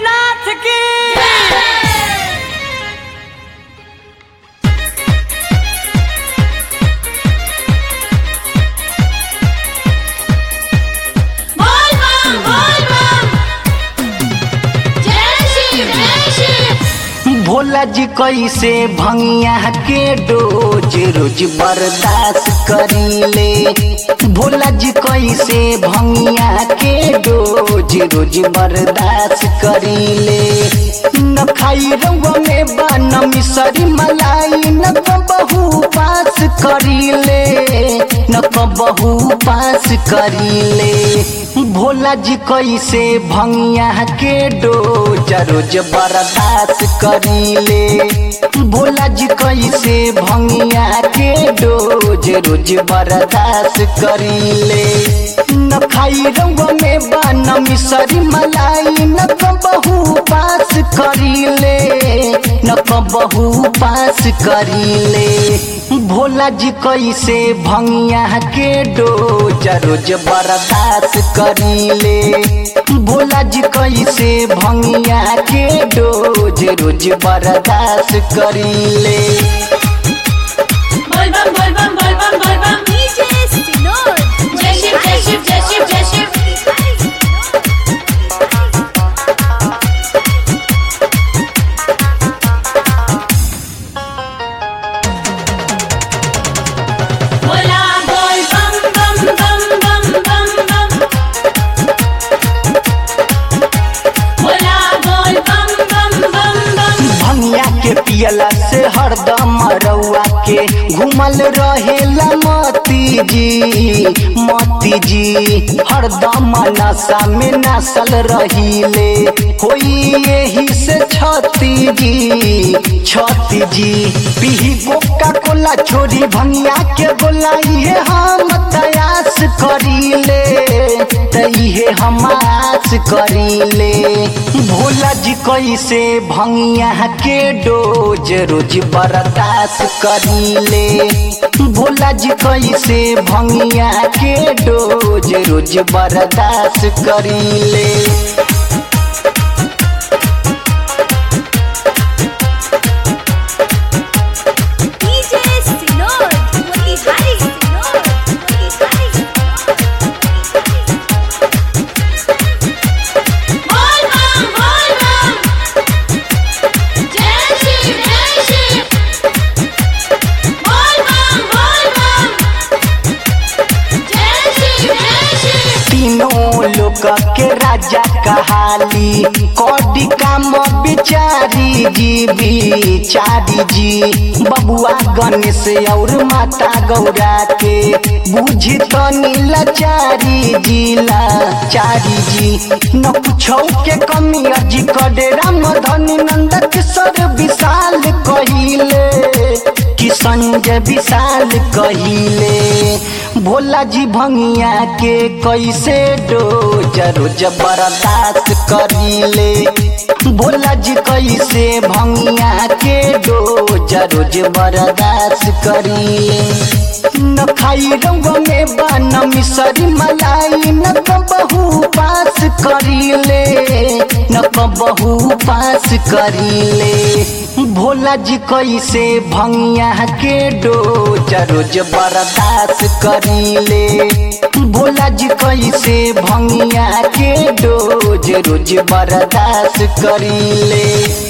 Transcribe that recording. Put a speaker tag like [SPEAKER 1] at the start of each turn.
[SPEAKER 1] नाथ की
[SPEAKER 2] बोल बम बोल बम जय शिव जय शिव
[SPEAKER 3] भोला जी कैसे भंगिया के डोज रोज बर्दाश्त करीले भोला जी कैसे भंगिया के डोज रोज बर्दाश्त करीले न खाई रउआ में बन मिसरी मलाई न बहु पास करीले न बहु पास करीले भोला जी कैसे भंगिया के डोज रोज बर्दाश्त करीले भोला जी कैसे भंगिया के डोज रोज बर्दाश्त करीले न खाई रंग में बन मिसरी मलाई न बहु पास करीले न बहु पास करीले भोला जी कैसे भंगिया के डोज रोज बर्दाश्त करीले भोला जी कैसे भंगिया के डोज रोज बर्दाश्त करीले
[SPEAKER 2] बोल बम बोल बम बोल बम बोल बम
[SPEAKER 4] डीजे सिनोर
[SPEAKER 2] जय शिव जय शिव जय शिव जय शिव बोला बोल बम बम बम बम बम बम बोला बोल बम बम बम बम
[SPEAKER 3] भंगिया के पियला से हरदम रउआ के घूमल रहेला मती जी मती जी हरदम नशा में नसल रहीले होई यही से छती जी छती जी पीही कोका कोला छोरी भंगिया के बोला ये हम तयास करीले तइहे हम आस करीले भोला जी कैसे भंगिया के डोज रोज बर्दाश्त करीले भोला जी कैसे भंगिया के डोज रोज बर्दाश्त करीले
[SPEAKER 4] डीजे सिनोर मोतिहारी सिनोर मोतिहारी
[SPEAKER 2] बोल बम बोल बम जय शिव जय शिव बोल बम बोल बम जय शिव जय शिव
[SPEAKER 3] तीनों लोक के राजा कहाली कौडी काम बिचारी जी बिचारी जी बबुआ गणेश और माता गौरा के बुझी तो नीलाचारी जी लाचारी जी न पूछो के कमी अजी करे राम धनी नंद किशोर विशाल कहिले कि संजय विशाल कहिले भोला जी भंगिया के कैसे डोज रोज बर्दाश्त करीले भोला जी कैसे भंगिया के डोज रोज बर्दाश्त करीले न खाई रंग में बन मिसरी मलाई न बहु पास करीले न बहु पास करीले भोला जी कैसे भंगिया के डोज रोज बर्दाश्त करीले भोला जी कैसे भंगिया के डोज रोज बर्दाश्त करीले